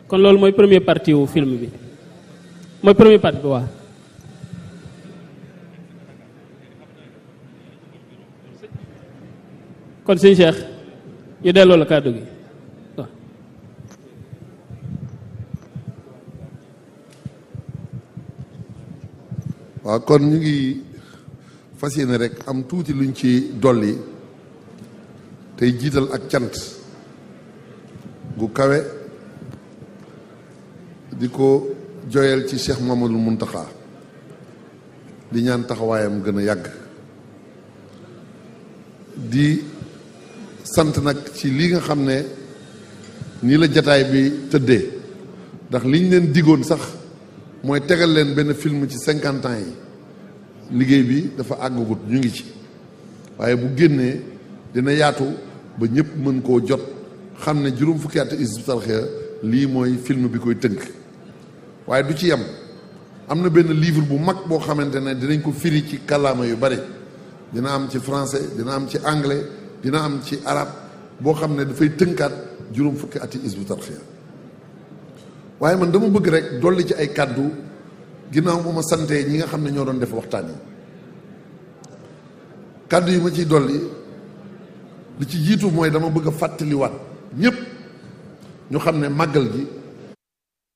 kon loolu mooy premier partie wu film bi mooy premier partie bi waaw kon sëñ Cheikh ñu delloo la kàddu gi waaw waaw kon ñu ngi fas yéene rek am tuuti luñ ci dolli tey jiital ak cant gu kawe di ko joyal ci Cheikh Mamadou Muntaxa di ñaan taxawaayam gën a yàgg di sant nag ci li nga xam ne nii la jataay bi tëddee ndax liñ leen digoon sax mooy tegal leen benn film ci cinquante ans yi liggéey bi dafa àggagut ñu ngi ci waaye bu génnee dina yaatu ba ñëpp mën koo jot xam ne juróom fukki at Hizbut Tarqiyyah lii mooy film bi koy tënk waaye du ci yem am na benn livre bu mag boo xamante ne dinañ ko firi ci kàllaama yu bari dina am ci français dina am ci anglais dina am ci arab boo xam ne dafay tënkaat juróom fukki ati Hizbut Tarqiyyah waaye man dama bëgg rek dolli ci ay kàddu ginnaaw bu ma santee ñi nga xam ne ñoo doon def waxtaan yi kàddu yi ma ciy dolli li ci jiitu mooy dama bëgg a fàttaliwaat ñépp ñu xam ne màggal gi